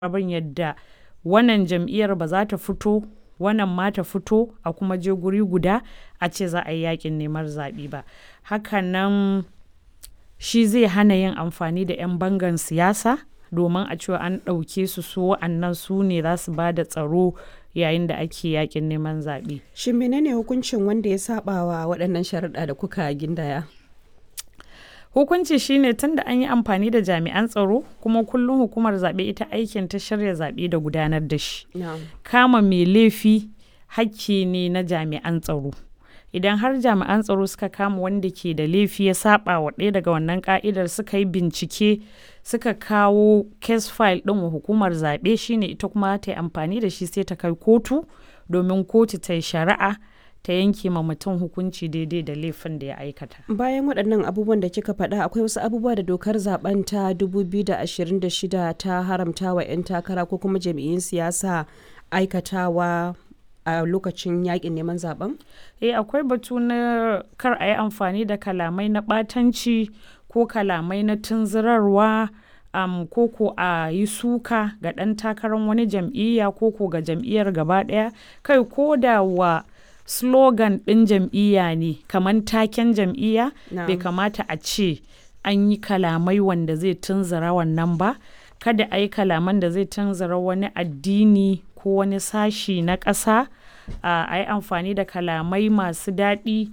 abin yadda wannan jam'iyyar ba za ta fito wannan ma ta fito a kuma je guri guda a ce za a yi yakin neman zaɓe ba hakanan shi zai hana yin amfani da 'yan bangan siyasa domin a cewa an ɗauke su su wa'annan su ne za su ba da tsaro yayin da ake yakin neman zaɓe. Shin menene hukuncin wanda ya saba wa waɗannan sharuɗa da kuka gindaya? Hukunci shine tun da an yi amfani da jami'an tsaro kuma kullum hukumar zaɓe ita aikin ta shirya zaɓe da gudanar da shi. Kama mai laifi hakki ne na jami'an tsaro. Idan har jami'an tsaro suka kama wanda ke da laifi ya saba wa ɗaya daga wannan ka'idar suka yi bincike suka kawo case file ɗin wa hukumar zaɓe shine ita kuma ta yi amfani da shi sai ta kai kotu domin kotu ta yi shari'a ta yanke ma mutum hukunci daidai da laifin da ya aikata. Bayan waɗannan abubuwan da kika faɗa akwai wasu abubuwa da dokar zaben ta 2026 ta haramta wa 'yan takara ko kuma jami'in siyasa aikatawa a lokacin yakin neman zaben? Eh akwai batu na kar a yi amfani da kalamai na ɓatanci ko kalamai na tunzurarwa um, ko ko a yi suka ga ɗan takarar wani jam'iyya ko ko ga jam'iyyar gaba ɗaya kai ko da wa slogan ɗin jam'iyya ne kamar taken jam'iyya bai kamata a ce an yi kalamai wanda zai tunzura wannan ba kada a yi kalaman da zai tunzura wani addini ko wani sashi na ƙasa a yi amfani da kalamai masu daɗi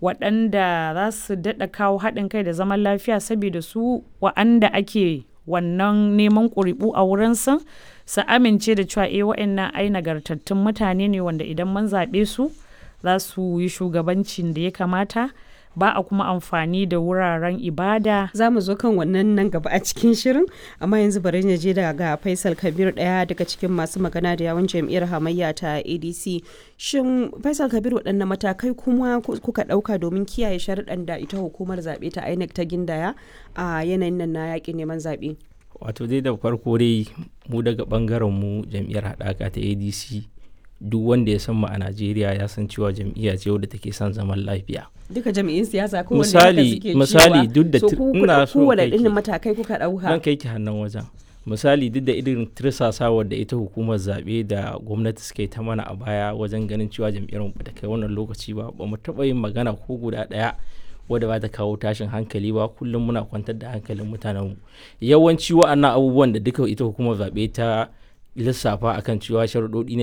waɗanda za su daɗa kawo haɗin kai da zaman lafiya saboda su wa'anda ake wannan neman ƙuri'u a wurinsu su amince da cewa eh wa'annan ai nagartattun mutane ne wanda idan mun zaɓe su za su yi shugabancin da ya kamata ba a kuma amfani da wuraren ibada. Za mu zo kan wannan nan gaba a cikin shirin, amma yanzu bari na je daga Faisal Kabir ɗaya daga cikin masu magana da yawon jam'iyyar hamayya ta ADC. Shin Faisal Kabir waɗanne matakai kuma kuka ɗauka domin kiyaye sharuɗan da ita hukumar zaɓe ta INEC ta gindaya a yanayin nan na yaƙin neman zaɓe? Wato dai da farko dai mu daga ɓangaren mu jam'iyyar haɗaka ta ADC duk wanda ya san mu a Najeriya ya san cewa jam'iyya ce wadda take son zaman lafiya. Duka jam'iyyun siyasa ko misali misali duk da ina so kowane irin matakai kuka dauka. Dan kai ki hannun wajen. Misali duk da irin tirsasawar da ita hukumar zaɓe da gwamnati suka yi ta mana a baya wajen ganin cewa jam'iyyar mu ta kai wannan lokaci ba ba mu taɓa yin magana ko guda ɗaya wadda ba ta kawo tashin hankali ba kullum muna kwantar da hankalin mutanenmu yawanci wa'annan abubuwan da duka ita hukumar zaɓe ta lissafa akan cewa sharuɗoɗi ne